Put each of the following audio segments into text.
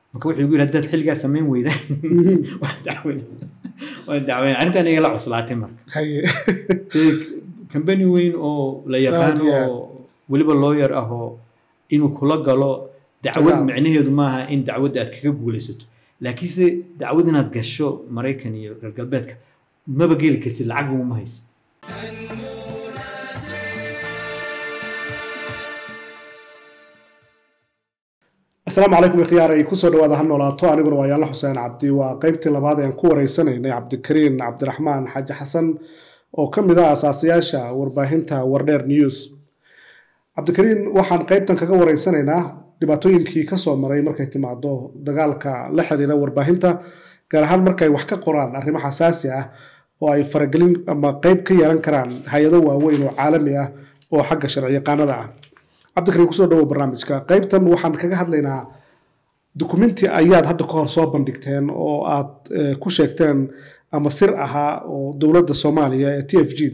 marka wuxuu igu yidhi haddaad xilligaa samayn weydaan waan dacweyn waan dacweyn arrintan iga la cuslaatay marka haye kambani weyn oo la yaqaano Aad iyo aad. oo weliba lawyer ah oo inuu kula galo dacwad Dagaal. micnaheedu maaha in dacwadda aad kaga guulaysato laakiinse dacwad inaad gasho maraykan iyo reer galbeedka maba geli kartid lacag uma haysid asalaamu calaykum ikhyaarey kusoo dhawaada ha noolaato aniguna waa yaalla xuseen cabdi waa qeybtii labaad ee aan ku wareysanaynay cabdikariin cabdiraxmaan xaaji xasan oo ka mid ah asaasayaasha warbaahinta wardheer news cabdikariin waxaan qeybtan kaga wareysanaynaa dhibaatooyinkii kasoo maray markay timaado dagaalka la xiriira warbaahinta gaar ahaan markay wax ka qoraan arrimo xasaasi ah oo ay faragelin ama qeyb ka yeelan karaan hay-ado waaweyn oo caalami ah oo xagga sharci yaqaanada ah cabdikariin kusoo dhawow barnaamijka qeybtan waxaan kaga hadlaynaa dukumenti ayaad hadda ka hor soo bandhigteen oo aad eh, ku sheegteen ama sir ahaa oo dowladda soomaaliya ee t f g d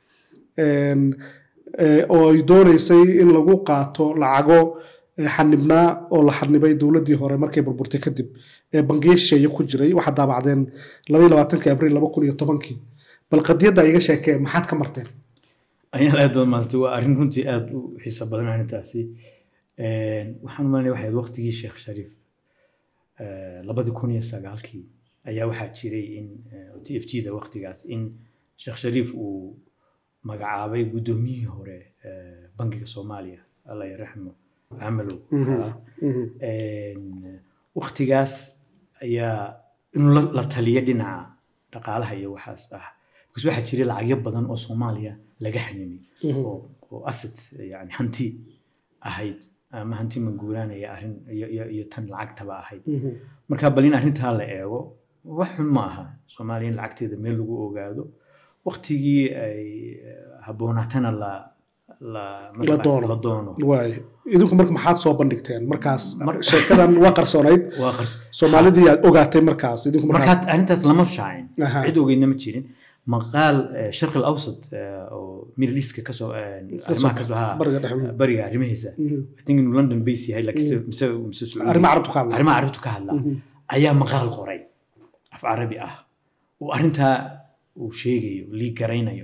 oo ay dooneysay in lagu qaato lacago eh, xanibnaa oo la xanibay dowladdii hore markay burburtay kadib ee bangiyo shisheeye ku jiray waxaad daabacdeen labaiyo labaatanki abriil laba kun iyo tobankii bal qadiyadda iga sheekee maxaad ka marteen ayaan aad baad maasantay waa arrin runtii aad u xiiso badan arrintaasi waxaan u malanaya waxayd waqtigii sheekh shariif labadi kun iyo sagaalkii ayaa waxaa jiray in t f g da waqtigaas in sheekh shariif uu magacaabay guddoomiyihii hore eh, bangiga soomaaliya allah yaraxmo camalow ahaa. waqtigaas ayaa inuu la- la taliyo dhinaca dhaqaalaha iyo waxaas ah because waxaa jiray lacagyo badan oo soomaaliya laga xanimay oo oo asset yani hanti ahayd ama hanti manguulaan iyo arrin iyo, iyo, iyo tan lacagtaba ahayd marka bal in arrintaa la eego wax xun ma aha soomaaliya in lacagteeda meel lagu ogaado waqtigii ay eh, haboonaatana la la La doono. la doono waay idinku marka maxaad soo bandhigteen markaas Mar- sheekadan waa qarsoonayd waa qars soomaalidii aad ogaatay markaas idinku markaa markaa arrintaas lama shaacin Aha. cid ogeydna ma jirin maqaal eh, sharqi alawsat eh, oo middle eastka kasoo eh, arrimaha kasoo ha bariga dhexe bariga arrimihiisa Mhm. i think inuu london base yahay laakiinse mise mise Sacuudi. arrimaha carabtu ka hadla arrimaha carabtu ka hadla Mhm. ayaa maqaal qoray af carabi ah oo arrintaa uu sheegayo lii garaynayo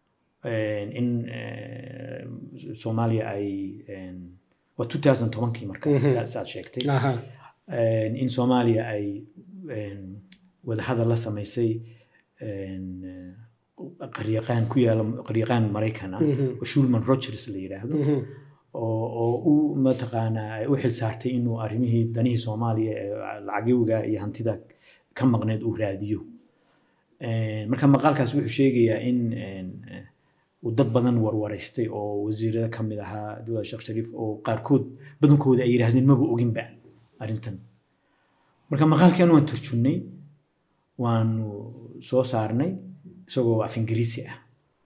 in eh, soomaaliya ay en, waa 2010kii marka Mhm. sa- saad sheegtay aha En, in soomaaliya ay en, wadahadal la samaysay en, eh, qaryaqaan ku yaala qaryaqaan maraykan ah Mhm. oo shulman rogers la yidhaahdo Mhm. oo oo u mataqaanaa ay u xil saartay inuu arrimihii danihii soomaaliya ee lacagyowga iyo hantida ka maqneed uu raadiyo En, marka maqaalkaas wuxuu sheegayaa in en, eh, uu dad badan warwaraystay oo wasiirada ka mid ahaa dowlad sheekh shariif oo qaarkood badankooda ay yidhaahdeen maba oginba arrintan marka maqaalkan waan turjunnay waanu soo saarnay isagoo af ingiriisi ah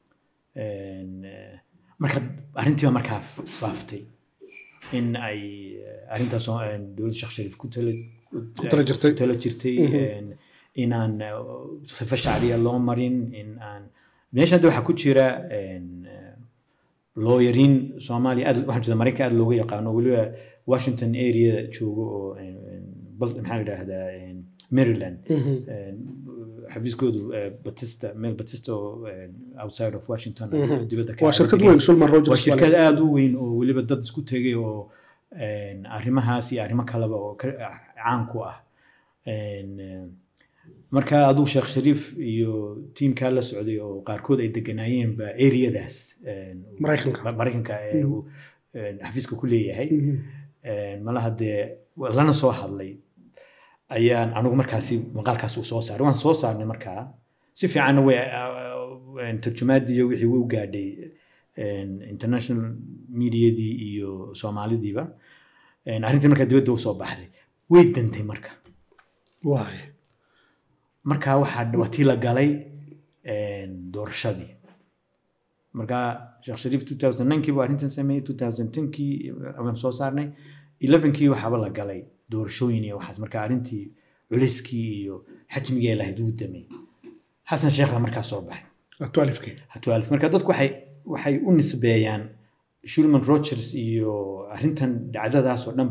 En, eh, marka arrintiiba markaa faaftay in ay eh, arrintaas oo, en, dowladda sheekh shariif ku tala Ku tala jirtay. ku tala jirtay Mhm. en, inaan eh, sifa shacbiya loo marin in aan meesha hadda waxaa ku jira en, eh, looyariin soomaaliya aad waxaan jeeda maraykan aad looga yaqaano weliba washington area joogo oo en, en, bal- maxaa la yidhaahdaa en, maryland Mhm. En, xafiiskoodu eh, batista meel batista oo en, outside of washington Mhm. dibadda ka waa shirkad degan. weyn shulman waa rogers shirkad aada u weyn oo weliba dad isku tegay oo en, arrimahaas iyo arrimo kaleba oo ka- caan ku ah En, eh, marka aduu sheekh shariif iyo tiimkaa la socday oo qaarkood ay deganaayeenba areadaas en, Maraykanka. maraykanka ee uu en, xafiiska ku leeyahay Mhm. En, malaha dee waa lana soo hadlay ayaan anigu markaasi maqaalkaas uu soo saaray waan soo saarnay markaa si fiicanna way en, tarjumaadii iyo wixii wuu gaadhay en, international mediadii iyo soomaalidiiba En, arrintii markaa dibadda usoo baxday way dantay marka waay markaa waxaa waa tii la galay en, doorashadii markaa sheekh shariif 2009kii buu arrintan sameeyey 2010kii waan soo saarnay 11kii waxaaba la galay doorashooyin iyo waxaas marka arrintii culayskii iyo xajmigii ay lahayd wuu damay xasan sheekhna markaa soo baxay twaalifkii hatwaalif marka dadku waxay waxay u nisbeeyaan shulman rogers iyo arrintan dhacdadaas oo dhanba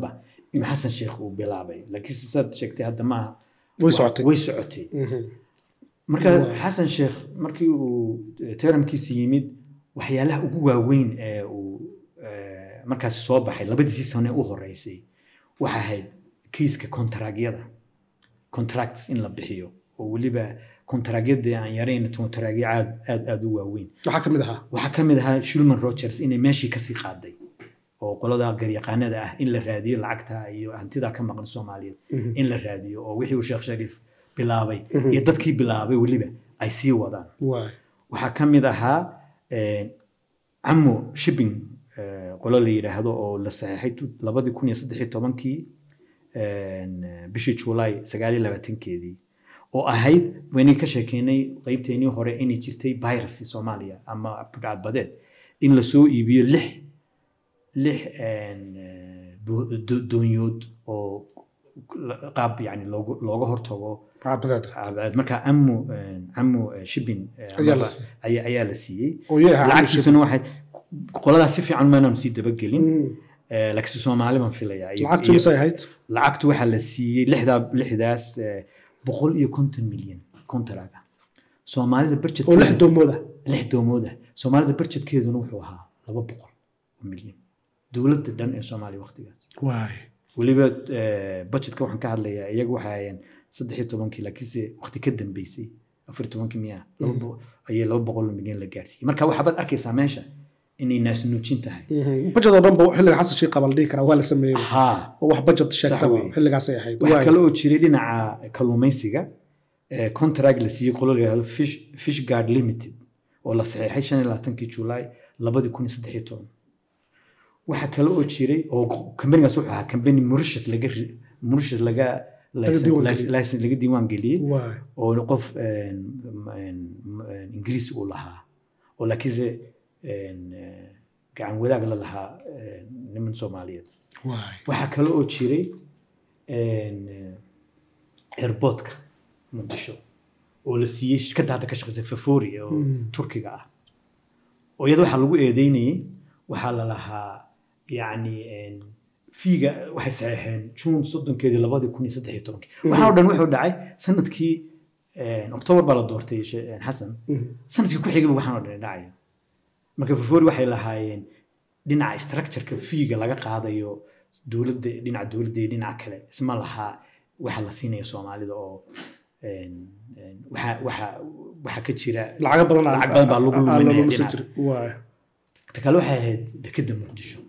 in xasan sheekh uu bilaabay laakiinse saad sheegtay hadda maaha way socotay way socotay Mhm. marka Waa. xasan sheekh markii uu teramkiisa yimid waxyaalaha ugu waaweyn ee uu eh, markaasi soo baxay labadiisii sane u horeysay waxa ahayd kiiska kontaraagyada contracts in la bixiyo oo weliba kontaraagyada aan yarayn kontaragyo aad aad aad u waaweyn waxaa ka mid ahaa waxaa ka mid ahaa shulman rogers inay meeshii kasii qaaday oo qolada garyaqaanada ah in la raadiyo lacagta iyo hantida ka maqan soomaaliyeed Mhm. in la raadiyo oo wixii uu sheekh shariif bilaabay Mhm. iyo dadkii bilaabay weliba ay sii wadaan waay waxaa ka mid ahaa eh, camo shipping eh, qolo la yidhaahdo oo la saxeexay tu- labadii kun iyo saddex iyo tobankii eh, bishii juulaay sagaal iyo labaatankeedii oo ahayd waynay ka sheekeynay qeybteenii hore inay jirtay virus soomaaliya ama budhcadbadeed in lasoo iibiyo lix lix eh, do- do- doonyood oo la- qaab yani loogu- looga hortago caabadeed Abaad. marka amu amu shipping eh, Ayaa la amaba- siiyey. ayaa ayaa la siiyey oo yee ahaa lacagtiisuna waxay qoladaas si fiican maanaanu sii dabagelin Mhm. Eh, laakiinse soomaali baan filayaa iyo- lacagtu iyo- misay ahayd lacagtu waxaa la siiyey lixdaa lixdaas eh, boqol iyo konton milyan contract ah soomaalida budget oo lix doomooda lix doomooda soomaalida budgetkeeduna wuxuu ahaa laba boqol oo milyan dowladda dhan ee soomaaliya waqtigaas waay weliba eh, budgetka waxaan ka hadlayaa iyagu waxay hayeen saddex iyo tobankii laakiinse waqti ka dambeysay afar iyo tobankii miyaa laba bo- ayay laba boqol oo milyan la gaarsiiyey marka waxaad arkaysaa meesha inay naasnuujin tahay Mhm. budget oo dhan ba xilliga xasan sheekh qaba la dhihi karaa waa la sameeyey haa oo wax budget sheegtaba weeye. xilligaasay ahayd waxaa Waay. kale oo jiray dhinaca kalluumaysiga eh, contract la siiyey qolo la yihahdo fish fish guard limited oo la saxeexay shan iyo labaatankii julaay labadii kun iyo saddex iyo toban waxaa kale oo jiray oo kambanigaas wuxuu ahaa kambani mauritius laga ri- mauritius laga Laga diiwaan license- geliyey. license laga diiwaan geliyey waay oo qof een, een, een, ingiriis uu lahaa oo laakiinse een, eh, gacan wadaag la lahaa een, niman soomaaliyeed waay waxaa kale oo jiray een, eh, airportka muqdisho oo la siiyey shirkadda hadda ka shaqeysa fafori oo Mm. turkiga ah oo iyada waxaa lagu eedeynayey waxaa la lahaa yacni een, fiiga waxay saxeexeen juun soddonkeedii labadii kun iyo saddex iyo tobankii waxaa oo dhan wuxuu dhacay sanadkii een, oktoobar baa la doortay she- een, xasan Mhm. sanadkii ku xigaba waxaan oo dhan dhacaya marka fafori waxay lahaayeen dhinaca structureka fiiga laga qaadayo dowladda dhinaca dowladda iyo dhinaca kale isma lahaa waxa la siinaya soomaalida oo een, een, waxa waxa waxa ka jira lacaga badan aa- lacag badan baa lagu aa- aa- luminaya lagu lumisan dhinaca. jiray. waay ta kale waxay ahayd dekedda muqdisho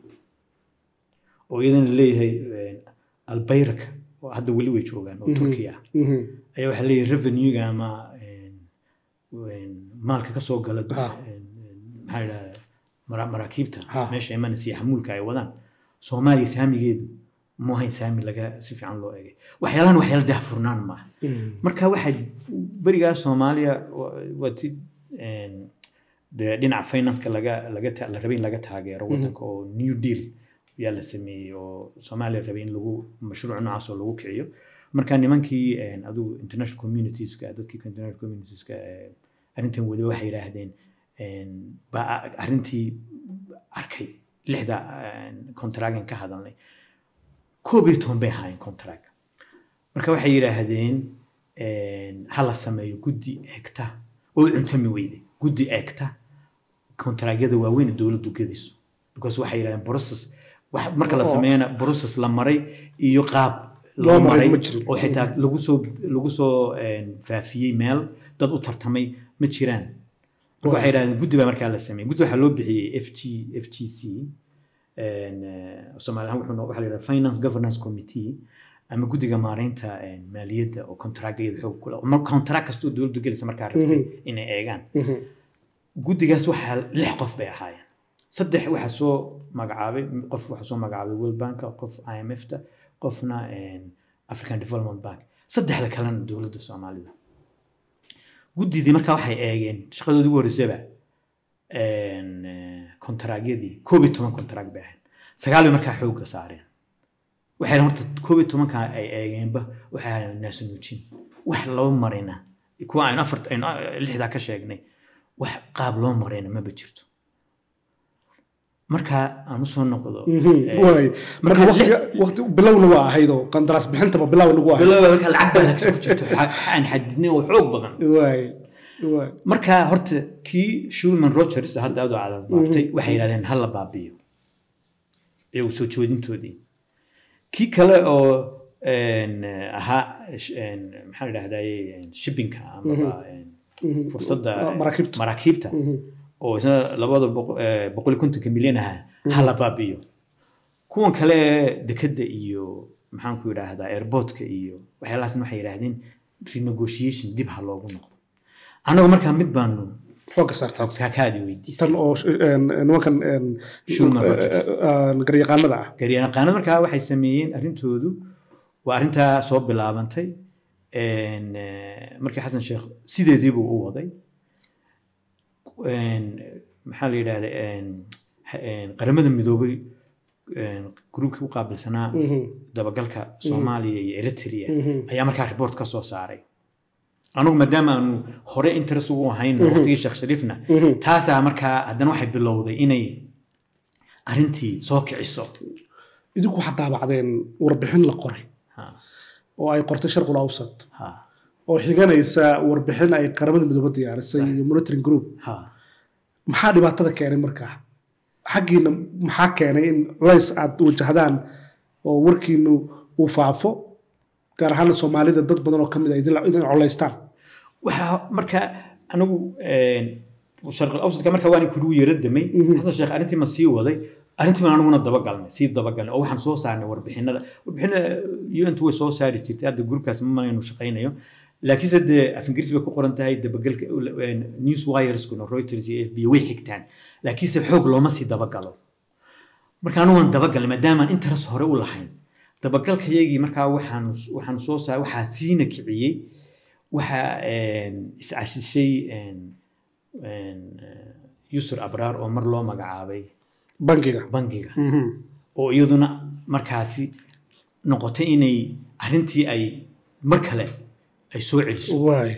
oo iyadana leeyahay een, albayraka oo hadda weli way joogaan oo Mhm. turkiya ah Mhm. ayaa waxaa leeyahay revenuega ama een, een, maalka ka soo gala Ah. een, een, maxaa idhaha mara- maraakiibta Ah. meesha imanaysa iyo xamuulka ay wadaan soomaaliya saamigeedu mu ahayn saami laga si fiican loo egay waxyaalahan waxyaala daahfurnaan maaha Mhm. marka waxaa berigaa soomaaliya wa- waa ti een, dee dhinaca financeka laga laga ta- la rabay in laga taageero wadanka oo new deal yaa la sameeyey oo soomaaliya rabay in lagu mashruuc noocaas oo lagu kiciyo marka nimankii een, adigu international communitieska dadkii international communitieska ee, arrintan wadiba waxay yidhaahdeen een, baa arrintii arkay lixda contragan ka hadalnay koob iyo toban bay ahaayeen contract marka waxay yidhaahdeen een, ha la sameeyo guddi eegta oo u cuntami weyday guddi eegta kontaraagyada waaweyn ee dowladdu gedayso because waxay yidhahdeen process wax- marka la Oo. sameeyana process la maray iyo qaab Loo loo maray maray ma jirin. oo xitaa lagu soo lagu soo een, faafiyey meel dad u tartamay ma jiraan marka waxay yidhahdeen guddi baa markaa la sameeyey guddi waxaa loo bixiyey f g f g c een, eh, soomaali ahaan wuxuu no- waxaa la yidhahdaa finance governance committee ama guddiga maareynta een, maaliyadda oo kontaraagyada xoog kule kontaraag kastoo dowladdu gelaysa markaa rabtay Mhm. inay eegaan Mhm. guddigaas waxaa lix qof bay ahaayeen saddex waxaa soo magacaabay qof waxaa soo magacaabay world bank qof i m f ta qofna een, african development bank saddexda kalena dowladda soomaalida guddidii markaa waxay eegeen shaqadoodii ugu horreysaba een, eh, kontaraagyadii koob iyo toban kontaraag bay ahayd sagaal bay markaa xoogga saareen waxayna horta koob iyo tobanka ay eegeenba waxay ahaayeen naasunuujin wax loo marina kuwa aynu afar aynu lixdaa ka sheegnay wax qaab loo marayna maba jirto marka aan usoo noqdo Mhm, eh, waay. marka marka waqti- waqti bilowna waa ahayd oo qandaraas bixintaba bilow nagu ahayd bilowga marka lacag baa lagsa ku jirto waxa waxa aan xadidnay oo xoog badan waay waay marka horta kii shulman rogers hadda aad u cadabaabtay waxay yidhahdeen ha la baabiyo iyagu soo joodintoodii kii kale oo een, ahaa sh- een, maxaa la dhahdaye shippingka amaba een, Mhm. fursadda maraakiibta maraakiibta Mhm. oo isna labada boqo- eh, boqol iyo kontonka milyan aha ha la baabiyo kuwan kale dekadda iyo maxaan ku yidhaahdaa airportka iyo waxyaalahaasna waxay yidhaahdeen renegotiation dib ha loogu noqdo annagu markaa mid baanu xoogga saartaa kaakaadi weydiisay tan oo een, nimankan een, Shulman Rogers. eh, eh, garyaqaanada ah garyaqaanada markaa waxay sameeyeen arrintoodu waa arrintaa soo bilaabantay een, eh, markii xasan sheekh sideediibuu u waday een, maxaa la yidhahda een, ha- een, qaramada midoobay een, gruubkii u qaabilsanaa Mhm. dabagalka soomaaliya iyo eritrea Mhm. ayaa markaa report ka soo saaray anugu maadaama aanu hore interest ugu ahayn waqtigii sheekh shariifna Mhm. taasaa markaa haddana waxay bilowday inay arrintii soo kiciso idinku waxaad daabacdeen warbixin la qoray Ha, oo ay qortay sharqul awsat ha, oo xiganaysa warbixin ay qaramada midoobe diyaarisay iyo monitoring group ha. maxaa dhibaatada keenay markaa xaggiina maxaa keenay in culays aad wajahdaan oo warkiinu uu faafo gaar ahaan soomaalida dad badan oo kamid a idin idin colaystaan waxaa marka anigu sharqal awsadka marka waan kugu yara damay Mhm. xasan sheekh arrintii ma sii waday arrintii baan aniguna dabagalnay sii dabagalnay oo waxaan soo saarnay warbixinada warbixinada un way soo saari jirtay hadda gruubkaas ma inuu shaqaynayo laakiinse dee af ingiriisi bay ku qoran tahay dabagalka news wireskuna reuters iyo f b way xigtaan laakiinse xoog looma sii dabagalo marka anigu waan dabagalnay maadaamaan interest hore u lahayn dabagalkayagii markaa waxaan waxaan soo saar waxaa siina kiciyey waxaa iscashishay yusur abraar oo mar loo magacaabay bangiga bangiga Mhm. oo iyaduna markaasi noqotay inay arrintii ay mar kale ay soo celiso waay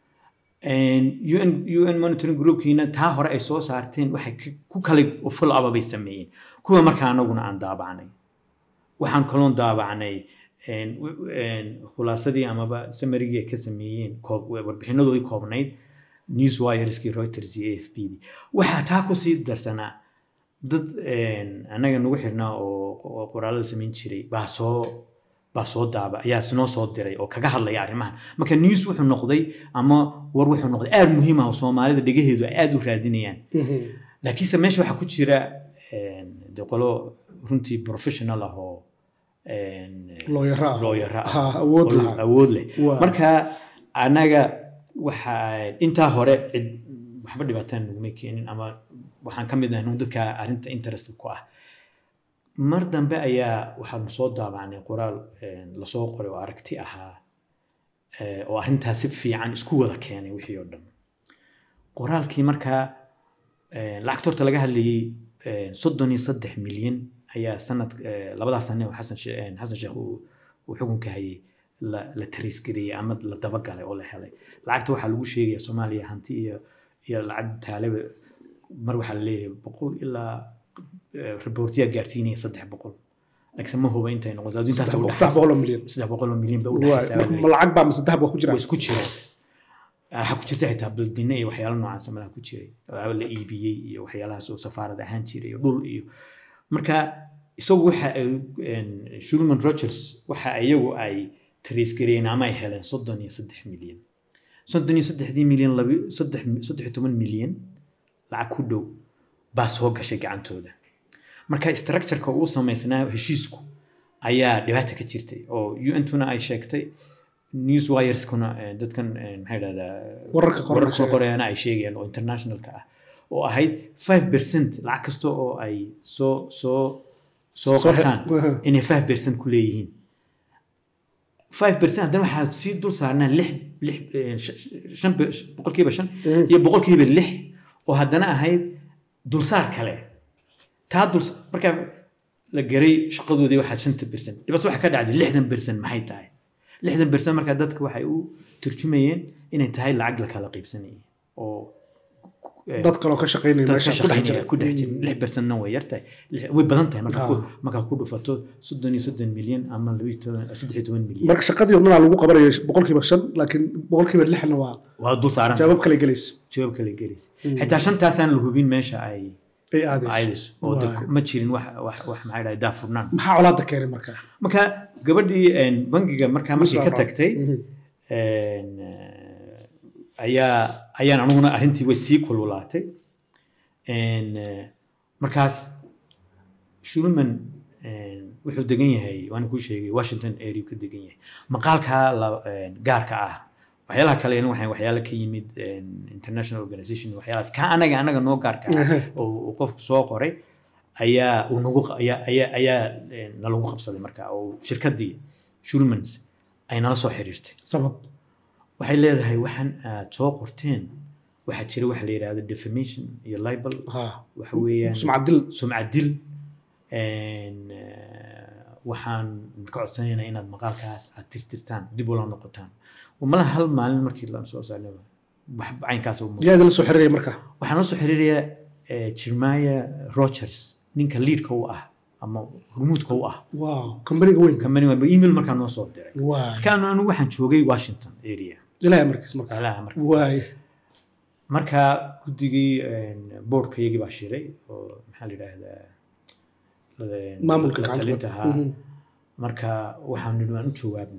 un un monitoring groupkiina taa hore ay soo saarteen waxay k- ku kale full up bay sameeyeen kuwa markaa anaguna aan daabacnay waxaan kaloon daabacnay een, w- een, khulaasadii amaba samarigii ay ka sameeyeen koob- warbixinadoodii koobnayd news wireskii reuters iyo a f b dii waxaa taa kusii darsanaa dad een, annaga nagu xirnaa oo oo qoraalada samayn jiray baa soo baa soo daaba ayaa noo soo diray oo kaga hadlaya arrimahan marka news wuxuu noqday ama war wuxuu noqday aad muhiim ah oo soomaalida dhegaheedu ay aad u raadinayaan Mhm. laakiinse meesha waxaa ku jira een, de qolo runtii professional ah oo een, looyara ah. looyara ah Ha, awood oo lahaa awood leh Waa. marka anaga waxa intaa hore cid waxba dhibaataan naguma keenin ama waxaan ka mid ahay nun dadka arrinta interest ku ah mar dambe ayaa waxaanu soo daabacnay qoraal een, lasoo qoray oo aragti ahaa ee, oo arrintaas si fiican isku wada keenay wixii oo dhan qoraalkii markaa een, lacagta horta laga hadlayay een, soddon iyo saddex milyan ayaa sanad ee, labadaas sane oo xasan she- een, xasan sheekh uu uu xukunka hayay la la tariisgareeyey ama la dabagalay oo la helay lacagta waxaa lagu sheegaya soomaaliya hanti iyo iyo lacag taaleba mar waxaa laleeyahay boqol ilaa reportiyaa gaarsiinaya saddex boqol laakiinse ma huba intay noqoto adduun intaas u saddex boqol oo milyan saddex boqol oo milyan ba u Waay. dhexaysa baa ma lacag baa mise dahab waa ku jira way isku jiraan waxaa ku jirta xitaa baldine iyo waxyaalo noocaas malaha ku jiray oo la iibiyey iyo waxyaalahaas oo safaarad ahaan jiray iyo dhul iyo marka isagu waxa ay een, shulman rogers waxa iyagu ay tariisgareeyeen ama ay heleen soddon iyo saddex milyan soddon iyo saddexdii milyan labi saddex saddex iyo toban milyan lacag ku dhow baa soo gashay gacantooda marka structureka uu samaysnaa heshiisku ayaa dhibaata ka jirtay oo un-tuna ay sheegtay news wireskuna eh, dadkan eh, maxaa idhahdaa Wararka qoran wararka sheegay. qoreena ay sheegayaan oo internationalka ah oo ahayd five percent lacag kasta oo ay soo soo soo Soo he- qabtaan Aha. inay five percent ku leeyihiin five percent haddana waxaa sii dul saarnaa lix lix eh, sh- shan be- boqolkiiba shan Mhm. iyo boqolkiiba lix oo haddana ahayd dulsaar kale taa dul markaa la garay shaqadoodii waxaa shanta percent dhibas waxaa ka dhacday lixdan percent maxay tahay lixdan percent markaa dadka waxay u turjumayeen inay tahay lacag la kala qaybsanayay oo eh, dad kaloo ka shaqaynaya dad ka meesha ku dhex shaqaynaya jira ku dhex jira lix percentna way yartahay Lix- way badan tahay markaa ku- Ah. markaa ku dhufato soddon iyo soddon milyan ama labiyo toban saddex iyo toban milyan marka shaqadii odhanaa lagu qabanaya boqolkiiba shan laakiin boqolkiiba lixna waa waa dul saaran jawaab kale gelaysa jawaab kale gelaysa xitaa shantaasaan la hubin meesha ay ay aadayso aadayso oo de Waay. ma jirin wax wax wax maxay dhahay daafurnaan maxaa colaada keenay marka marka gabadhii een, bangiga markaa markay ka Muslim tagtay Mhm. een, eh, ayaa ayaan anuguna arrintii way sii kululaatay Een, eh, markaas shulman een, wuxuu degan yahay waan kuu sheegay washington area ka degan yahay maqaalka la- een, gaarka ah waxyaalaha kale waxay waxyaala ka yimid een, international organization iyo waxyaalahaas ka anaga anaga noo gaarka ah Ehe. oo uu qofku soo qoray ayaa uu nagu ayaa ayaa ayaa een, nalagu qabsaday marka oo shirkaddii shulmans ay nala soo xiriirtay sabab waxay leedahay waxaan aad soo qorteen waxaa jira waxa la yidhaahdo defamation iyo libel ha waxa weeyaan sumcad dil sumcad dil een, eh, waxaan ka codsanaynaa inaad maqaalkaas aad tirtirtaan dib ula noqotaan malaha hal maalin markii la soo saarnay wax caynkaas u muuqda. yaa idinla soo xiriiraya marka waxaan la soo xiriirayaa eh, Jeremiah Rogers ninka leadka u ah ama hormuudka u ah wow kambaniga weyn company waa email markaa noo soo diray waay markaan anigu waxaan joogay Washington area ilaahay markiis marka alaha marka waay marka guddigii boardkayagii baa shiray oo maxaa la yidhaahdaa la- maamulka la gacanta talinta ku- ahaa Mhm. marka waxaan nidhi waan u jawaabno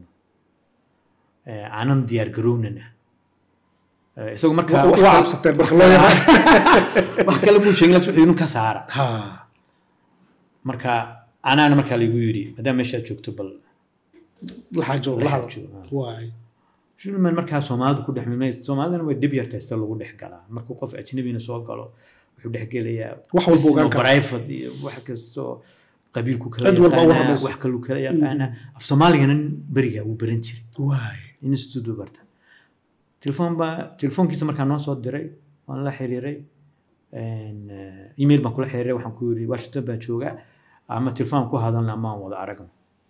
Eh, aanan diyaar garownana Eh, isagoo marka Wa- wax waa kale- cabsateen marka loo yaqaan wax kale muu sheegin laakiin wuxuu yidhi ka saara ha marka anaana markaa laygu yidhi maadaama meeshaad joogto bal la xaajo la la hadlo xaajo. waay shulman markaa soomaalidu ku dhex milmay soomaalidana way dhib yartahay sida lagu dhex galaa markuu qof ajnabina soo galo wuxuu dhex gelayaa Wax walba ogaan karaa. private iyo wax kastoo qabiilku kala Cid walba u yaqaanaa warramaysa. wax kaluu kala yaqaanaa af soomaaligana berigaa wuu baran jiray waay institute buu barta telefoon baa telefoonkiisa markaa noo soo diray waan la xiriiray een, eh, email baan kula xiriiray waxaan ku yidhi washington baan joogaa ama telefoon ku hadalna ama aan wada aragno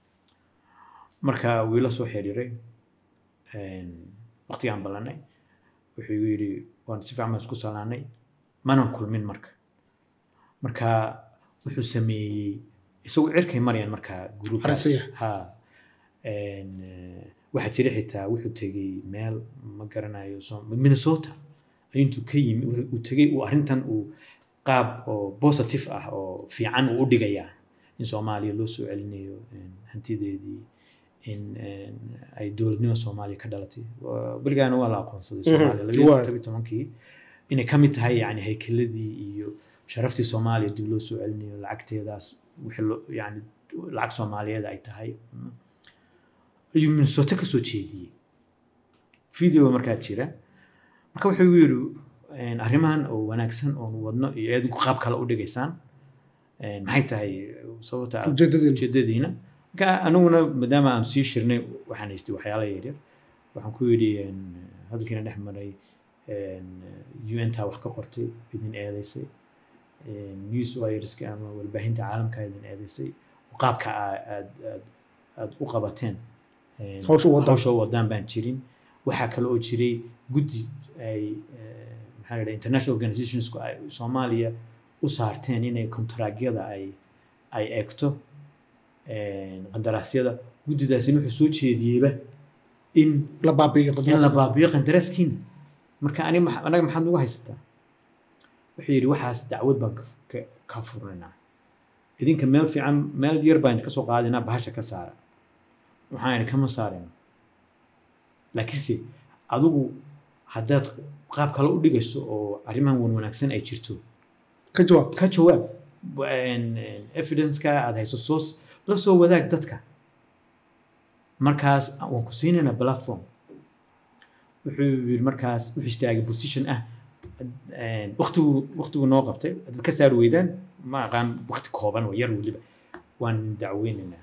marka wuu ila soo xiriiray een, waqtigaan ballanay wuxuu igu yidhi waan si fiican baan isku salaanay manan kulmin marka marka wuxuu sameeyey isagu cirkay marayaan markaa gruubkaas Xariisaya. ha een, eh, waxaa jira xitaa wuxuu tegey meel ma garanayo so- minnesota ayuu intuu ka yimi wuxuu- uu tegey uu arrintan uu qaab oo positive ah oo fiican uu u dhigayaa in soomaaliya loo soo celinayo een, hantideedii in een, ay dowladnimo soomaaliya ka dhalatay Waa- weligaana waa la aqoonsaday Mhm, soomaaliya waa. labiyo tobankii inay ka mid tahay yani haykeladii iyo sharaftii soomaaliya dib loo soo celinayo lacagteedaas wixii loo yani lacag soomaaliyeed ay tahay Mm. ayuu minnesota ka soo jeediyey video markaa jira marka wuxuu igu yidhi een, arrimahan oo wanaagsan oon wadno iyo eedinku qaab kale u dhigaysaan een, maxay tahay sababta aad- ujeedadiina ujeedadiina marka aniguna maadaama aan sii shirnay waxaan haystay waxyaala yaryar waxaan ku yidhi een, hadalkiina dhex maray un taa wax ka qortay idin eedeysay news wireska ama warbaahinta caalamka idin eedeysay qaabka aa- aad aad aad u qabateen een, Hawsha u wadaan. hawsha u wadaan baan jirin waxaa kale oo jiray guddi ay eh, maxaa la yidhaha international organizationsku ay soomaaliya u saarteen inay kontaraagyada ay ay eegto een, qandaraasyada guddidaasina wuxuu soo jeediyeyba in la baabi'iyo in la qandaraaska. baabiyo qandaraaskiina marka ani maxa- anaga maxaad nagu haysataa wuxuu yidhi waxaas dacwad baan ka- ka- ka furnaynaa idinka meel fiican meel yar baan ka soo qaadinaa bahasha ka saara waxaan idhi kama saarayno laakiinse adigu haddaad qaab kale u dhigayso oo arrimahan wan wanaagsan ay jirto ka jawaab ka jawaab Een, een, evidence-ka aad hayso soo la soo wadaag dadka markaas waan ku siinaynaa platform wuxuu yidhi markaas wuxuu istaagay position ah een, waqtigu waqtigu noo qabtay haddaad ka saari weydaan ma aqaan waqti kooban oo yar weliba waan idin dacweynaynaa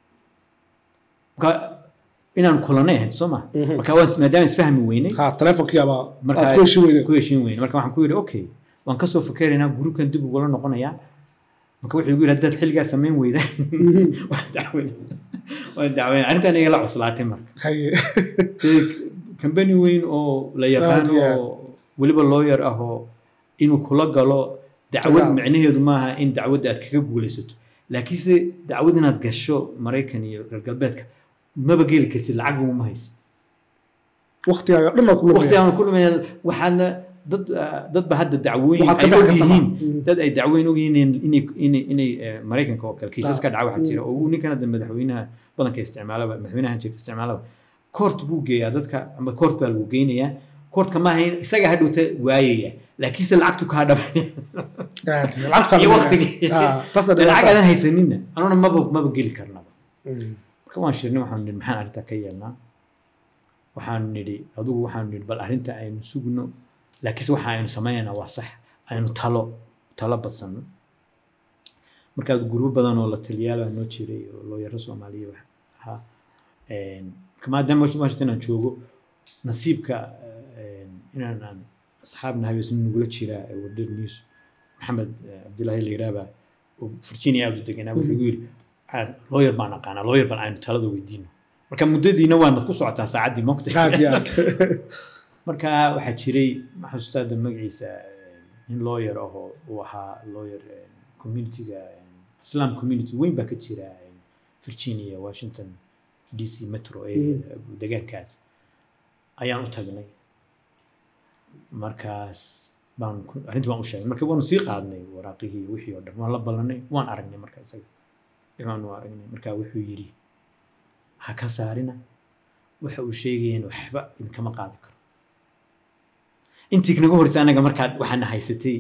marka inaan kulanay ahayd soo ma Mhm. marka waan maadaama isfahmi weynay ha telefonkii abaa Marka- aad ku heshin weydeen ku heshiin weyne marka waxaan ku yidhi okay waan ka soo fakeraynaa gruubkan dib ugula noqonayaa marka wuxuu igu yidhi haddaad xilligaa samayn weydaan waan dacweyn waan dacweyn arrintan iga la cuslaatay marka haye kambani weyn oo la yaqaan Aad iyo aad. oo weliba lawyer ah oo inuu kula galo dacwad Dagaal. micnaheedu maaha in dacwadda aad kaga guulaysato laakiinse dacwad inaad gasho maraykan iyo reer galbeedka maba geli kartid lacagba ma haysid waqtigaaga dhan oo ku lumaya waqtigaan ku lumaya waxaadna dad dadba hadda dacwooyin Waxaad ka ay og bixi kartaa yihiin ma- dad ay dacwooyin og yihiin inay inay inay eh, maraykanka oo kale kiisas ka dhaca waxaa jira oo uu ninkan hadda madaxweynaha badanka isticmaalaba madaxweynaha jir isticmaalaba koort buu geeyaa dadka ama koort baa lagu geynayaa koortka maaha in isaga hadhowta waayaya laakiinse lacagtu kaa dhabaya Aad, lacagta iyo lumaya. waqtigii Ah, taas lacag dhibaato. aadan haysanina anuna maba maba geli karnaba Mm. marka waan shirnay waxaanu nidhi maxaan arrintaa ka yeelnaa waxaanu nidhi adugu waxaanu nidhi bal arrinta aynu sugno laakiinse waxa aynu sameynaynaa waa sax aynu talo talo badsanno markaa gurbo badan oo la taliyaal baa noo jiray oo looyaro soomaaliya wax ahaa Een, marka maadaama washington aan joogo nasiibka een, inaan aan asxaab nahay oo isna nagula jiraa ee wadar news maxamed eh, cabdilaahi la yiraahbaa oo virginia aada u deganaa wuxuu igu yidhi "Aan- lawyer baan aqaanaa lawyer baan aynu talada weydiino marka muddadiina waanad ku socotaa saacaddii mogta aad iyo aad marka waxaa jiray maxaa ustaada magaciisa eh, nin lawyer ahoo uu ahaa lawyer eh, communityga eh, islam community weyn baa ka jira eh, virginia washington d c metro area degaankaas ayaan u tagnay markaas baan ku- arrintii baan u sheegnay marka waanu sii qaadnay waraaqihii iyo wixii oo dhan waan la ballanay waan aragnay marka isaga waxaan u aragnay marka wuxuu yidhi ha ka saarina waxa uu sheegayeen waxba idinkama qaadi karo intii naga horeysa anaga markaad waxaana haysatay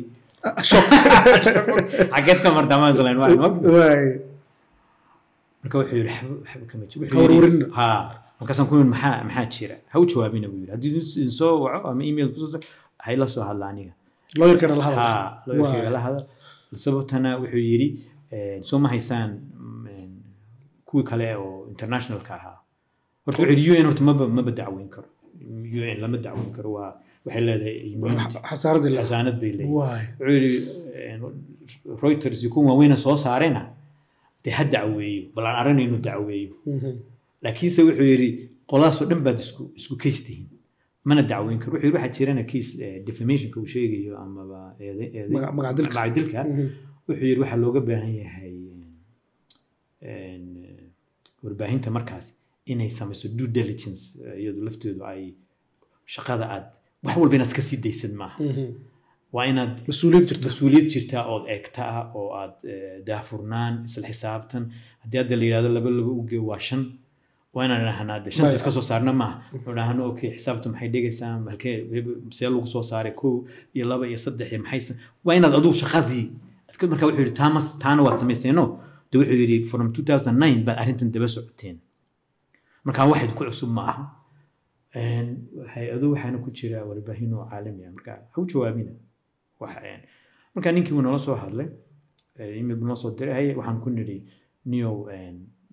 xageed ka mardamaan islaan waa ma waay marka wuxuu yidhi waxba waxba kama jiro Ha warwarinna. ha markaasaan ku yidhi maxaa maxaa jira ha u jawaabina buu yidhi haddii idin soo waco ama email kusoo soo hay la soo hadla aniga lawyerkana la hadla ha looyarkayga Waay. la hadal sababtana wuxuu yidhi eh, soo ma haysaan mm, kuwii kale oo internationalka ahaa horta wuxuu yidhi un horta maba maba dacweyn karo un lama dacweyn karo waa waxay leedahay immunity xasaaradii la xasaanad bay leeyihin waay wuxuu yidhi eh, reuters iyo kuwan waaweyna soo saarena dee ha dacweeyo bal aan aragna inuu dacweeyo Mhm. laakiinse wuxuu yidhi qolaasoo dhan baad isku isku case tihiin mana dacweyn karo wuxuu yidhi waxaa jirana case eh, defamationka uu sheegayo amaba eede- eede- Magac- magacdilka. magacdilka Mhm. wuxuu yidhi waxaa looga baahan yahay een, eh, warbaahinta markaas inay samayso due diligence eh, iyadu lafteedu ay shaqada aad wax walba inaad iska sii daysan maaha Mhm. waa inaad mas-uuliyad jirta mas-uuliyad jirtaa ood eegta ah oo aad eh, daahfurnaan isla xisaabtan haddii hadda la yidhahdo laba laba uge waa shan waa inaan idhahnaa de shanta Maya. iska soo saarna maaha oo idhaahno okay xisaabta maxay dhigaysaa halkee see lagu soo saaray kow iyo laba iyo saddex iyo maxay sa- waa inaad adigu shaqadii adka marka wuxuu yidhi taamas taana waad samayseeno de wuxuu yidhi from 2009 baad arrintan daba socoteen marka waxayd ku cusub ma aha Een, hay-ado waxaana ku jira warbaahin oo caalami ah marka ha u jawaabina waxa een, marka ninkii wuu nala soo hadlay eh, email buu noo soo diray haye waxaan ku nidhi niyow een,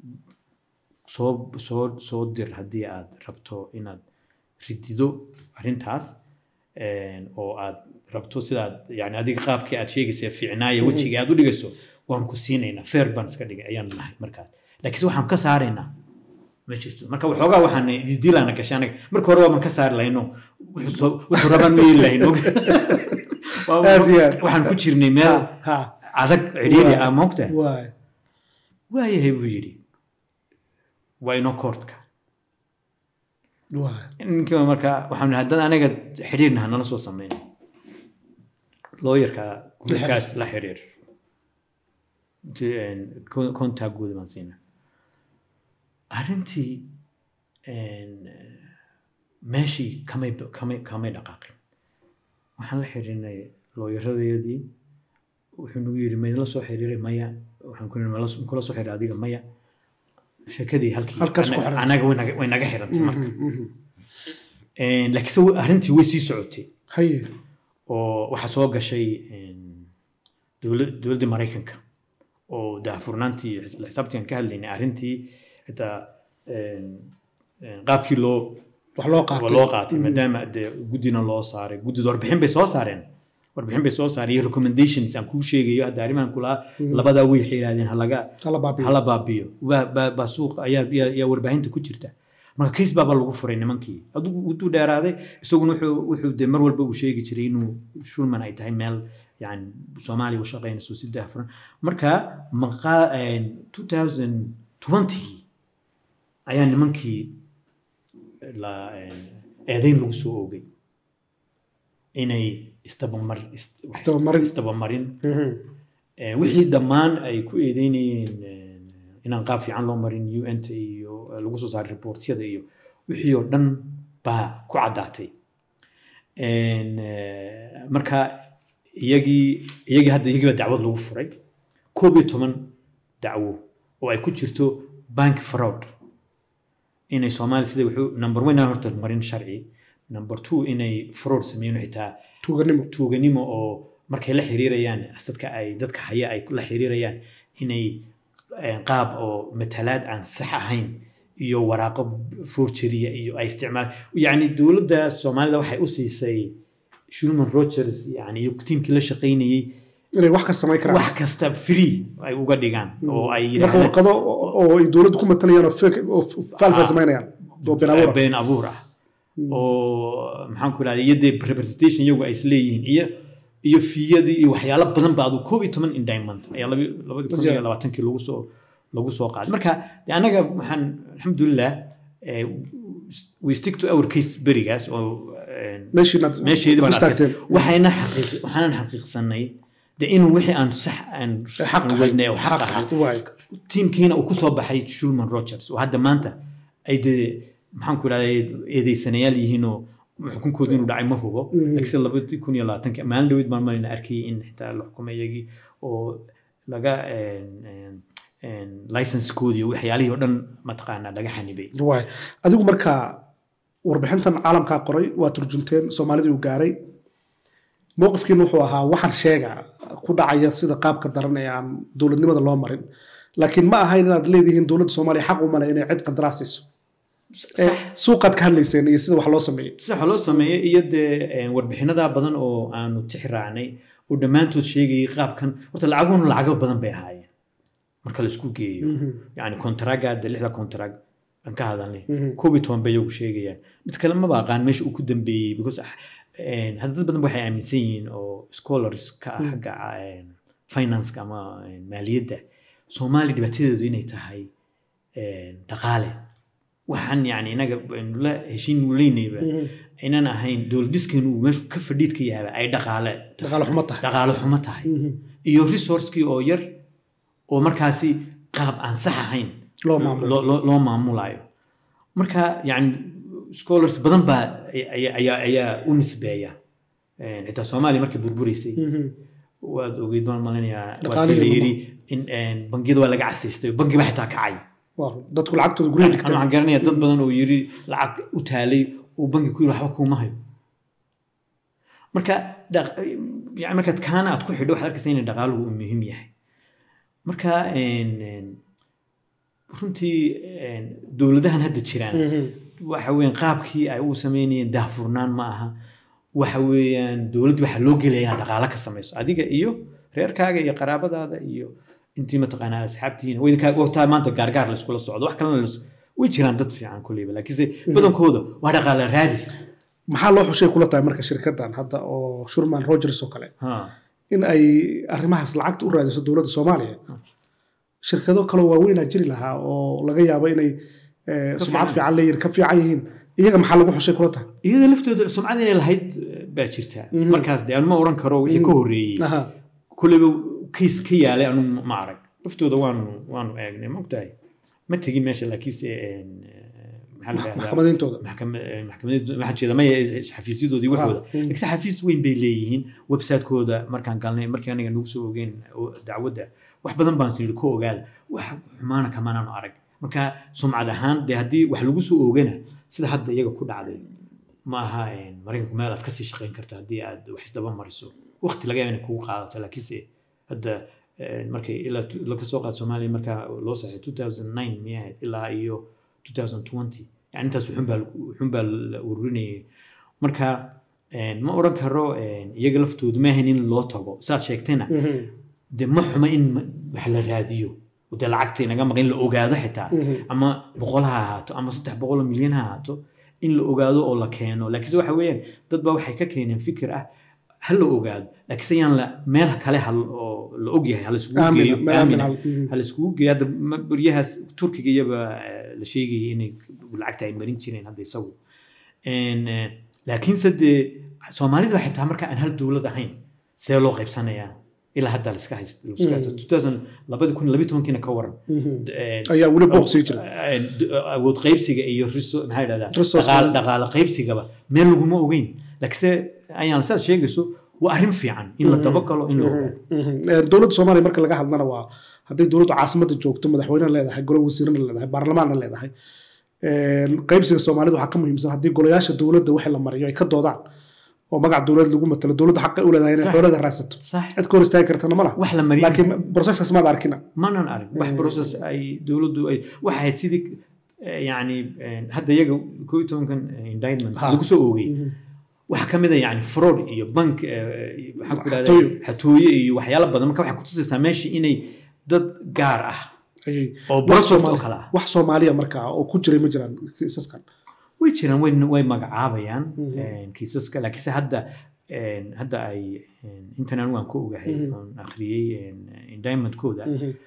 soo soo soo dir haddii aad rabto inaad ridido arrintaas een, oo aad rabto sidaad yani adiga qaabkii aad sheegaysa fiicnaaya wejiga aad u dhigayso waan ku siinaynaa feer baan iska dhigay ayaan nahay markaas laakiinse waxaan ka saaraynaa ma jirto marka waxoogaa waxaan dilaana gashay anaga marka hore waaban ka saari lahayno wuxuu soo- wuxuu rabaan u yeeli lahayno Waa- Aad iyo aad. waxaan ku jirnay meel ha ha adag cidhiidhi Waay. ah moogtahay waay waayahay buu yidhi waa inoo koortka waay ninkii marka waxaan nihi haddaan anaga xidhiirna ha nala soo sameyn looyarka gurikaas la xiriir kontagooda baan siina arrintii een, meeshii kamay kamay kamay dhaqaaqin waxaan la xiriirnay looyaradeedii wuxuu nagu yidhi maydla soo xiriiray maya waxaan ku nihi kula soo xiriiray adiga maya sheekadii halkii Halkaas ku anaga- xirantay. anaga way naga- way naga xirantay marka Mhm, mhm. Een, laakiinse wa- arrintii way sii socotay haye oo waxaa soo gashay een, dowla- dowladdii maraykanka oo daahfurnaantii iyo xis- xisaabtii aan ka hadlaynay arrintii xitaa een, een, qaabkii loo wax loo qaatay loo qaatay Mhm. maadaama dee guddina loo saaray guddida warbixin bay soo saareen warbixin bay soo saareen iyo recommendations aan kuu sheegayo hadda arrimahan kulaa labadaa way waxay yidhahdeen halaga hala baabiyo hala baabiyo baa baa- baa suuqa ayaa ayaa- ayaa warbaahinta ku jirta marka case baaba lagu furay nimankii adigu uduu dheeraaday isaguna wuxuu wuxuu de mar walba uu sheegi jiray inuu shulman ay tahay meel yani soomaaliya u shaqaynayso si daahfuran marka maqa 2020 ayaa nimankii la eedayn lagu soo oogay inay isdabamar Isdabamarin. isdabamarin wixii dhammaan ay ku eedeynayeen inaan qaab fiican loo marin un ta iyo lagu soo saaray reportyada iyo wixii oo dhan baa ku caddaatay marka iyagii iyagii hadda iyagii baa dacwad lagu furay koob iyo toban dacwo oo ay ku jirto bank fraud inay soomaaliya sida wuxuu number one aan horta marin sharci number two inay fraud sameeyeen xitaa tuuganimo tuuganimo oo markay la xiriirayaan dadka ay dadka haya ay la xiriirayaan inay eh, qaab oo matalaad aan sax ahayn iyo waraaqo forgeria iyo ay isticmaal yacni dowladda soomaalida waxay u siisay shulman rogers yani iyo tiimkii la shaqaynayey inay wax ka samayn karaan wax kasta free ay uga dhigaan oo ay marka yidhaahdaan warqado oo oo ay dowladdu ku matalayaan oo fake oo falsa Ah. samaynayaan oo been abuur ah. been abuur ah oo maxaan ku ihahda iyo dee representation iyagu ay isleeyihiin iyo iyo fiyadii iyo waxyaalo badan ba adu koob iyo toban indictment ayaa labi labadi kun iyo labaatankii lagu soo lagu soo qaaday marka de anaga waxaan alxamdulilah eh, we stick to our case berigaas oo eh, meeshii inaad meesheedii baan istaagteen arkay waxayna xaqiiq waxaanan xaqiiqsanay de inuu wixii aan sax aan xaq aan ahay. wadnay oo xaq ahaa Waay. tiimkiina uu kusoo baxay shulman rogers oo hadda maanta ay dee maxaan ku idhahday eedeysanayaal yihiinoo xukunkooda inuu dhacay ma hubo Mhm. laakiinse labadi kun iyo labaatanki maalin dhaweyd baan marina arkayay in xitaa la xukumay iyagii oo laga licensekoodii iyo waxyaalihii oo dhan mataqaanaa laga xanibay waay adigu marka warbixintan caalamkaa qoray waa turjunteen soomaalidii uu gaaray mowqifkiina wuxuu ahaa waxaan sheega ku dhacaya sida qaabka daran ee aan dowladnimada loo marin laakiin ma ahayn inaad leedihiin dowladda soomaaliya xaq u male inay cid qandaraas siiso Ee, suuqaad ka hadlayseen iyo sida wax loo sameeyey sida waxa loo sameeyey iyo dee eh, warbixinada badan oo aanu tixi raacnay oo dhammaantood sheegayay qaabkan horta lacaguna lacago badan bay ahaayeen marka la isku geeyo yani kontaraaga de lixda kontarag aan ka hadalnay Mhm. koob iyo toban bay iyagu sheegayaan mid kale maba aqaan meesha uu ku dambeeyey because ah, eh, hadda dad badan waxay aaminsan yihiin oo scholars ka ah xagga eh, financeka ama eh, maaliyadda soomaaliya dhibaatadeedu inay tahay eh, dhaqaale waxaan yani inaga aynu la heshiin leynayba aynan ahayn dowladiskeenu uu meeshu ka fadhiid ka yahay ay dhaqaale dhaqaale xumo tahay dhaqaale xumo tahay iyo resourcekii oo yar oo markaasi qaab aan sax ahayn loo maamulo loo- loo loo maamulayo marka yani scholars badan baa ay- ay- ayaa ayaa u nisbeeya Eh, xitaa soomaaliya markay burburaysay waad ogeyd baan malinayaa Dhaqaalihii waatii la lama- yidhi in eh, bangiyada waa laga casaystay bangiba xitaa kacay Waa, dadku lacagtooda guryaha Ani dhigteen waxaan garanaya dad badan oo yiri lacag u taalay uu bangi ku yiri waxba kuuma hayo marka dhaq- yani markaad kaana aad ku xidho waxaad arkaysa in dhaqaaluhu uu muhiim yahay marka een, een, runtii een, dowladahan hadda jiraan waxa weeyaan qaabkii ay u sameynayeen daahfurnaan ma aha waxa weeyaan dowladda waxaa loo gelaya inaad dhaqaalo ka samayso adiga iyo reerkaaga iyo qaraabadaada iyo intii mataqaanaa asxaabtiina waykaa waqtaa maanta gaargaar layskula socdo wax kalena las- way jiraan dad fiican kulleyba laakiinse badankooda waa dhaqaale raadis maxaa loo xushay kula tahay marka shirkaddan hadda oo shurman rogers oo kale Ha. in ay arrimahaas lacagta u raadiso dowladda soomaaliya shirkado kaloo waaweynaa jiri lahaa oo laga yaabo inay eh, Ka sumcad fiican. fiican leeyihin ka fiican yihiin iyaga maxaa lagu xushay kula tahay iyada laftooda sumcad inay lahayd eh, baa jirta Mhm. markaas de anu ma oran karo wixii ka horreeyey Aha. kulleyba kays ka yaalay anu ma arag laftooda waanu waanu eegnay ma ogtahay ma tegin meesha laakiinse een, eh, maxaa la yidhahdaa maxkamadintooda maxkamadeed waxaan jeeda maya xafiisyadoodii waxooda Ah, mm. laakiinse xafiis weyn bay leeyihiin website-kooda markaan galnay markii aniga nagu soo ogeen oo dacwadda wax badan baan sii ku ogaada wax xumaana kamaanaanu arag marka sumcad ahaan dee haddii wax lagu soo oogana sida hadda iyaga ku dhacday ma aha een, maraykanku meel aad kasii shaqayn karto haddii aad wax isdaba mariso waqti laga yaaba inay kugu qaadato laakiinse hadda een, markay ilaa tu- laga soo qaado soomaaliya markaa loo saxay 2009 miyay ahayd ilaa iyo 2020 yani intaas wuxun baa wuxun baa la ururinayay marka een, ma oran karo een, iyaga laftoodu ma ahayn in loo tago saad sheegtayna Mhm. de ma xuma in ma- wax la raadiyo dee lacagta inaga maqan in la ogaado xitaa ama boqol ha ahaato ama saddex boqol oo milyan ha ahaato in la ogaado oo la keeno laakiinse waxa weeyaan dad baa waxay ka keeneen fikir ah ha la ogaado laakiinse yaan la meel kale ha oo la ogyahay ha la isugu geeyo aamin ah. ha la isugu geeyo hadda ma- beryahaas turkiga iyaba eh, la sheegayay inay lacagta ay marin jireen hadda isagu En, eh, laakiinse dee soomaalida xitaa marka aan hal dowlad ahayn see loo qaybsanayaa ilaa hadda la iska haysta la iska haysto 2000 labadi kun labiyi tobankiina ka waran En, ayaa weli booq sii jira Eh, d- awood qaybsiga iyo riso maxaa yidhahdaa Resource dhaqaale- management. dhaqaale qaybsigaba meel laguma ogeyn laakiinse ayaan sidaad sheegayso waa arrin fiican in la dabagalo in la ogaado Ee, dowladda soomaaliya marka laga hadlana waa hadday dowladdu caasimadda joogto madaxweynena leedahay golo wasiirana leedahay baarlamaanna leedahay Ee, qaybsiga soomaalida waxaa ka muhiimsan haddii golayaasha dowladda wixii la mariyo ay ka doodaan oo magac dowlad lagu matalo dowladda xaqay u leedahay inay Sax. xoolada raadsato sax cid ka hor istaagi kartana ma laha wax la mariyay laakiin broseskaas maad arkina manan arag wax process ay dowladdu ay waxay ahayd sidii eh, yacni eh, hadda iyaga koo iyo tobankan eh, indictment Ha. lagu soo oogay waxaa ka mid a yani fraud iyo bank eh, maxaan ku Xatooyo. idhahdaa xatooyo iyo waxyaalo badan marka waxay kutusaysaa meesha inay dad gaar ah ayay oo wax project oo Soomaali- kale ah wax soomaaliya markaa oo ku jiray ma jiraan kiisaskan way jiraan way way magacaabayaan Mhm. eh, kiisaska laakiinse hadda eh, hadda ay eh, intan anigu aan ka ogahay Mhm. oon akhriyey eh, indictmentkooda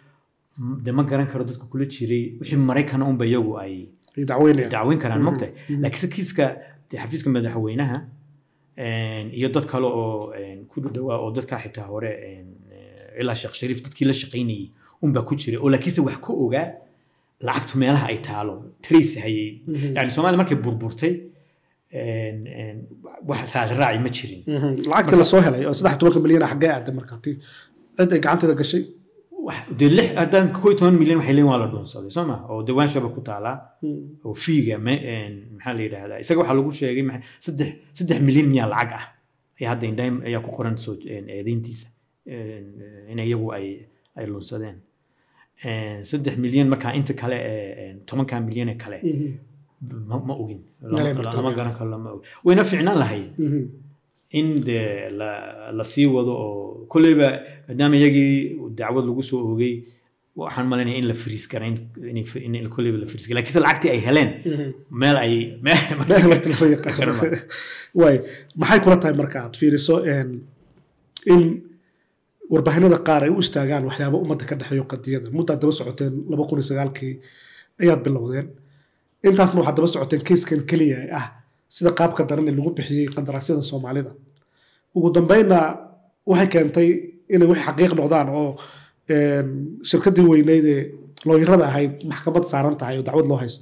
de ma garan karo dadka kula jiray wixii maraykana unba iyagu ay ay dacweynayaan dacweyn karaan Mhm. mogtahay Mhm. laakiinse kiiska dee xafiiska madaxweynaha een, iyo dad kale oo een, ku dhawaa oo dadka xitaa hore een, eh, ilaa sheekh shariif dadkii la shaqaynayay unbaa ku jiray oo laakiinse wax ka ogaa lacagtu meelaha ay taalo trace hayay Mhm. yani soomaaliya markay burburtay een, een, wax raad raaci ma jirin Mhm. lacagta la soo helay oo saddex tobanka milyan ah xaggee aaday markaa tii cid ay gacanteeda gashay wax dee lix haddaan koo iyo toban milyan waxay leeyihin waa la dhuunsaday soo ma oo diwaanshaba ku taalaa oo fiiga ma- een, maxaa la yidhaahdaa isaga waxaa lagu sheegay maxay- saddex saddex milyan miyaa lacag ah ayaa hadda indhaym ayaa ku qoran soo een, eedeyntiisa een, in iyagu ay ay lunsadeen Een, saddex milyan markaa inta kale ee een, tobankaa milyan ee kale ma, ma ogin Lama- Galeen marka lama laga garan karo lama ogin wayna fiicnaan lahayd Mhm. in dee la, la sii wado oo kolleyba maadaama iyagii dacwad lagu soo oogay waxaan malanaya in la fariis garayn in, in kolleyba la fariis garay laakiinse lacagtii ay heleen Mhm. meel ay Meel marti lama yaqaan. Garma. waay maxay kula tahay marka aad fiiriso een, in warbaahinada qaar ay u istaagaan waxyaaba ummadda ka dhexeeyo qadiyada muddaad daba socoteen laba kun iyo sagaalkii ayaad bilowdeen intaasna waxaad daba socoteen keiskan keliya ee ah sida qaabka daran ee lagu bixiyey qandaraasyada soomaalida ugu dambeynna waxay keentay inay wax xaqiiq noqdaan oo een, shirkaddii weyneyd ee looyarada ahayd maxkamad saaran tahay oo dacwad loo haysto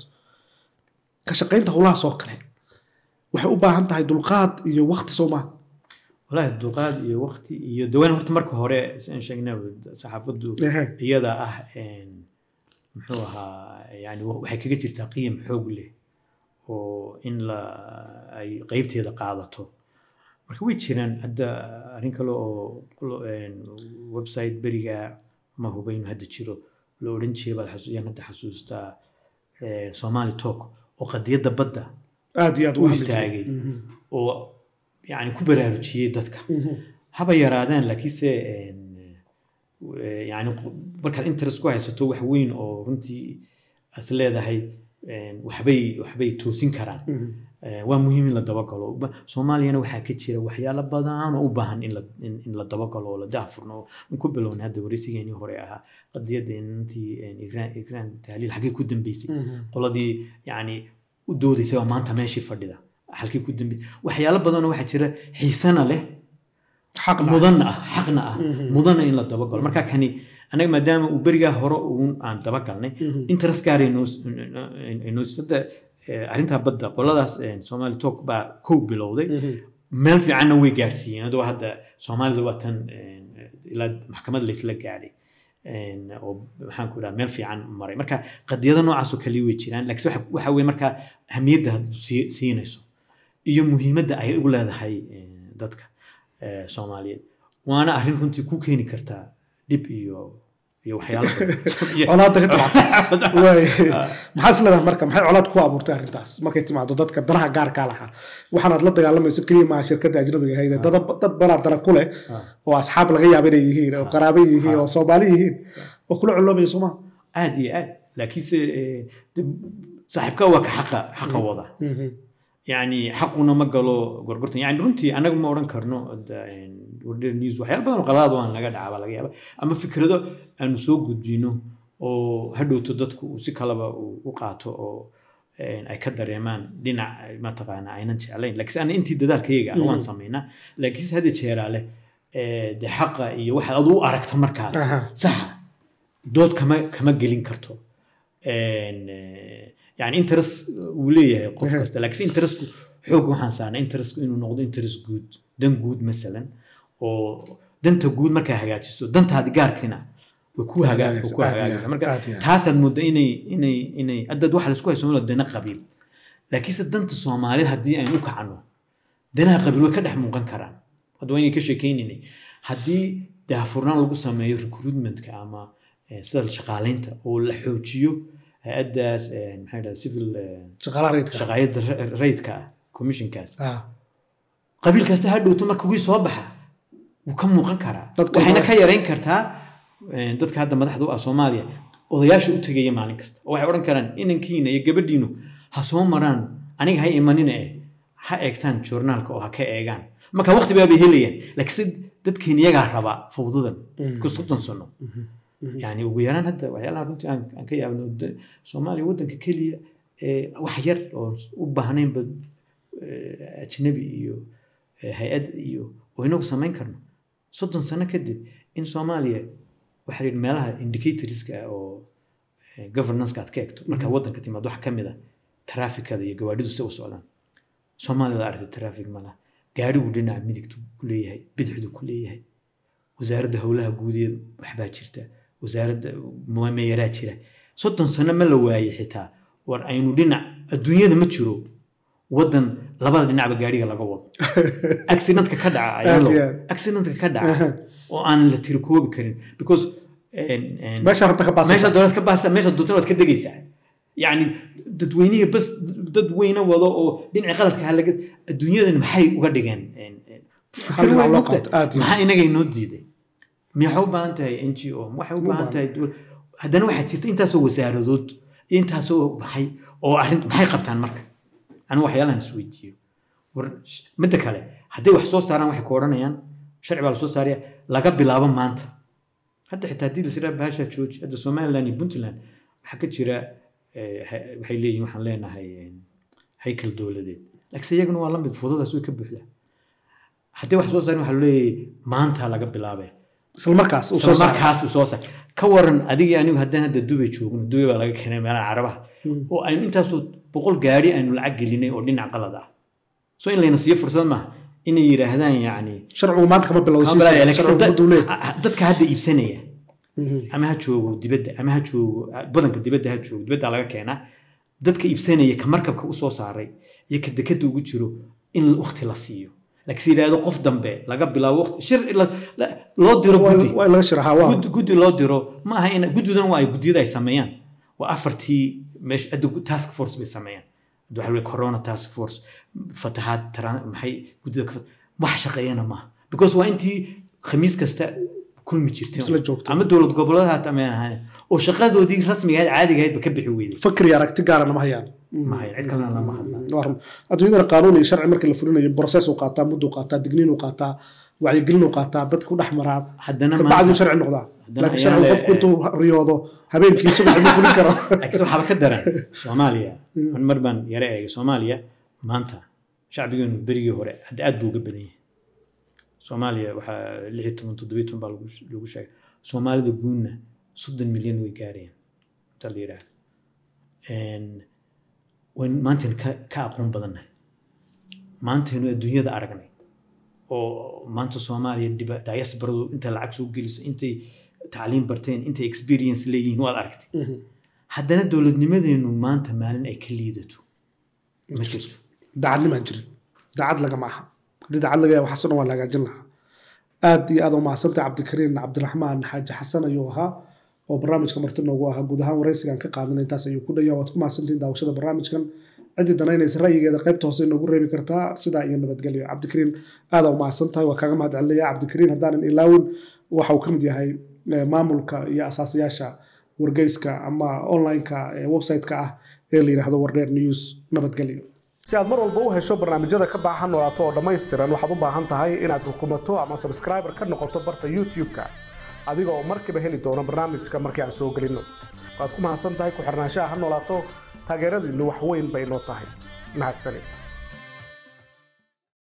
ka shaqaynta howlahaas oo kale waxay u baahan tahay dulqaad iyo wakti soo maha walahi dulqaad iyo waqti iyo dawaan horta marka hore sian sheegnay saxaafaddu Ehe. iyada ah een, muxuu ahaa yani waxay kaga jirtaa qiyam xoog leh oo in la ay qeybteeda qaadato marka way jiraan hadda arrin kale oo lo- een, website beriga ma huba inuu hadda jiro la odhan jiray baad xasu- yaan hadda xasuustaa een, somali talk oo qadiyadda badda aad iyo aad u ugu hadli jiray. istaagay Mhm. oo yani ku baraarujiyey dadka Mhm. haba yaraadaan laakiinse een, eh, yani qo- markaad interest ku haysato wax weyn oo runtii as leedahay een, waxbay waxbay toosin karaan Mhm. Eh, waa muhiim in la dabagalo Ba- soomaaliyana waxaa ka jira waxyaalo badan oo u baahan in la in, in la dabagalo oo la daafurno in ku bilowna hadda wareysigeenii hore ahaa qadiyadda intii een, igraan igraan tahliil xaggee ku dambeysay Mhm. qoladii yani u doodaysay waa maanta meeshii fadhida halkii ku dambeysay waxyaalo badanoo waxaa jira xiisana leh xaq la- mudanna ah xaqna ah Mhm. mudana in la dabagalo marka kani anaga maadaama uu berigaa hore uun aan dabagalnay Mhm. interest gaar hadda arrintaa badda qoladaas eh, somali talk baa kow bilowday Mhm. meel fiicanna way gaarsiiyeen adoo hadda soomaalida waa tan eh, ilaa maxkamad laysla gaadhay een, oo maxaan ku dhaha meel fiican maray marka qadiyado noocaasoo kale way jiraan laakiin waxa- waxa weye markaa ahamiyadda had sii- siinayso iyo muhiimadda ay u leedahay eh, dadka eh, soomaaliyeed waana arrin runtii ku keeni kartaa dhib iyo iyo waxyaalo badan. Iyo- colaadda ka timaado Waay. maxaa is leedahay marka maxay colaad ku abuurtay arrintaas markay timaado dadka danaha gaarkaa lahaa waxaanaad la dagaalamayso keliya maaha shirkadda ajnabiga ahayd ee dad dad banaa dana ku leh Ah. oo asxaab laga yaaba inay yihiin oo qaraabo yihiin oo soomaali yihiin oo kula coloobaya soo maha aad iyo aad laakiinse eh, de- saaxiibka waa ka xaqa xaqa wada Mhm. yani xaquna ma galo gorgortan yani runtii anaga ma odhan karno wardher news waxyaala badan oo qaladaad waan naga dhaca baa laga yaaba ama fikrado aanu soo gudbino oo hadhowto dadku uu si kalaba uu u qaato oo een, ay ka dareemaan dhinac mataqaana aynan jeclayn laakiinse ana intii dadaalkayaga ah waan Mhm. samaynaa laakiinse hadda jeeraale eh, de xaqa iyo waxaad adu u aragto markaas Aha. saxa dood kama kama gelin karto Een, eh, yani interest uu leeyahay qof Ehe. kasta laakiin interestku xoog waxaan saarnaa interestku inuu noqdo interest guud dan guud masalan oo danta guud markaa hagaajiso dantaadi gaarkiina way ku hagaa- way ku Aad iyo hagaagaysa aad, marka aad iyo aad. taasaad mooda inay inay inay haddaad waxa laisku hayso malo dana qabiil laakiinse danta soomaalida haddii aynu u kacno danaha qabiil way ka dhex muuqan karaan hadda waa inay ka sheekaynaynay haddii daahfurnaan lagu sameeyo recruitmentka ama eh, sida shaqaalaynta oo la xoojiyo hay-addaas eh, maxay dhaha civil eh, shaqaalaha rayidka shaqaayada ra- rayidka ah commissionkaas Ah, qabiil kasta ha dhowto marka wii soo baxa wuu ka muuqan karaa Dadka waxayna hore. ka yarayn kartaa eh, dadka hadda madaxda u ah soomaaliya odayaasha u tegaya maalin kasta oo waxay odhan karaan inankiina iyo gabadhiinu ha soo maraan aniga ha imanina eh ha eegtaan joornaalka oo ha ka eegaan marka waqti baabay helayaan laakiinse dadkeena iyagaa raba fawdadan Mhm. ku soddon sano mhm. yani ugu yaraan hadda waxyaalaha runtii aan aan ka yaabno de- soomaaliya waddanka keliya ee wax yar oo u baahnaynba eh, ajnabi iyo eh, hay-ad iyo oo inagu samayn karno soddon sano kadib in soomaaliya waxaa la yidhi meelaha indicatorska ah oo eh, governance-ka aad ka egto markaa waddanka timaad waxa ka mid a trafficada iyo gawaadhidu si u socdaan soomaalida aragtay traffic malaha gaadhigu dhinaca midigtu ku leeyahay bidixdu ku leeyahay wasaaradda howlaha guudeed waxbaa jirta wasaaradda meeyaraa jira soddon sano ma la waayey xitaa war aynu dhinac adduunyada ma jiro waddan labada dhinacba gaadhiga laga wado accidentka ka dhaca Aad ayalo iyo aad. accidentka ka dhaca Aha. oo aan la tirikoobi karin because en- en- meesha rabta ka baasaysa meesha dowlad ka baasa meesha doonta waad ka degaysaa yacni dadweynihi bas dad weyne wado oo dhinaci qaladka ha laga adduunyadan maxay uga dhigeen En- en- Hal dhinac way loo mogtahay. qaato, aad iyo maxaa aad. inaga inoo diiday maxay u baahan tahay n g o waxay u Uma baahan tahay dowlad haddana waxaa jirta intaasoo wasaaradood iyo intaasoo maxay oo arrin maxay qabtaan marka anigu waxyaalahan isweydiiyo war sh- midda kale hadday wax soo saaraan waxay ku odhanayaan sharci baa lasoo saaraya laga bilaabo maanta hadda xitaa haddii lasira bahasha jooji hadda somaliland iyo puntland waxaa ka jira eh, ha- waxay leeyihin waxaan leenahay eh, haykal dowladeed laakiinse iyaguna waa lamid fudadaas way ka buuxdaa haddii wax soo saarin waxaa leeyahay maanta laga bilaabay isla markaas uu soo isla saaray markaas uu soo saar ka waran adigii anigu haddaan hadda dubay joogno dubay baa laga keenay meelaha carabaha Mm. oo aynu intaasoo boqol gaari aynu lacag gelinay oo dhinac qalad ah so in layna siiyo fursad maaha inay yidhaahdaan yacni sharcigu maanta kama bilowdo kama bilaabaya, laakiinse sharcigu dad- mudduu leeyahay. ha- dadka hadda iibsanaya Mhm. ama ha joogo dibadda ama ha joogo badanka dibadda ha joogo dibadda laga keenaa dadka iibsanaya ka markabka u soo saaray iyo ka dekada ugu jiro in waqti la siiyo laakiinse yidhaahdo qof dambe laga bilaabo waqti shir la- la- loo diro Waa- guddi waa in laga sharaxaa waa gud- guddi loo diro ma aha in guddidan waa ay guddiyada ay sameeyaan waa afartii meesha hadda gu- task force bay sameeyaan hadda waxaa la yidhi corona task force fatahaad tran- maxay guddida ka fat- wax shaqeeyana maaha because waa intii khamiis kasta kulmi jirtay Isla joogtay. ama dowlad goboleed haata ma ahayn oo shaqadoodii rasmiga ahayd caadiga ahayd ba ka bixi weyday fakri iyo aragti gaarana ma hayaan mahay cid kalena lama hadla Waa run. adduunyadana qaanuun iyo sharci markii la fulinayo process uu qaataa mudduu qaataa digniin uu qaataa wacyigelin uu qaataa dadku dhex maraa haddana kabacdi uu maanta sharci noqdaa Haddana laakiin ayaa sharcigu le- qofku intuu riyoodo habeenkii subax ma fulin karo laakiin waxaaba ka daran soomaaliya an mar baan yara eegay soomaaliya maanta shacbigeenu berigii hore hadda aad buu uga badan yahay soomaaliya waxaa lix iyo toban toddobiyo toban baa lagu lagu sheegay soomaalida guudna soddon milyan way gaarayaan inta la yidhaahdo wayn maantaynu ka ka aqoon badannahay maantaynu adduunyada aragnay oo maanta soomaaliya dhiba diasporadu intay lacag soo geliso intay tacliim barteen intay experience leeyihiin waad aragtay haddana dowladnimadeenu maanta maalin ay ka liidato ma jirto daacadnimaan jirin daacad lagama aha haddii daacad laga yahay waxaasoo dhan waa la hagaajin lahaa aad iyo aad u mahadsantahay cabdikariin cabdiraxmaan xaaji xasan ayuu ahaa oo barnaamijka marti noogu ahaa guud ahaan waraysigan ka qaadanay intaas ayuu ku dhaya waad ku mahadsantihiin daawashada barnaamijkan ciddii danaynaysa ra'yigeeda qaybta hoose inoogu reebi kartaa sidaa iyo nabadgelyo cabdikariin aadaa u mahadsan tahay waa kaaga mahad celinaya cabdikariin haddaanan ilaawin waxa uu ka mid yahay maamulka iyo asaasiyaasha wargeyska ama online-ka website-ka ah ee la yidhaahdo wardheer news nabadgelyo si aad mar walba u hesho barnaamijyada ka baahan noolaato oo dhammaystiran waxaad u baahan tahay inaad rukumato ama subscriber ka noqoto barta youtube-ka adiga oo markiiba heli doono barnaamijka markii aan soo gelinno waad ku mahadsan tahay ku xirnaanshaha ha noolaato taageeradiinnu wax weyn bay noo tahay mahadsanid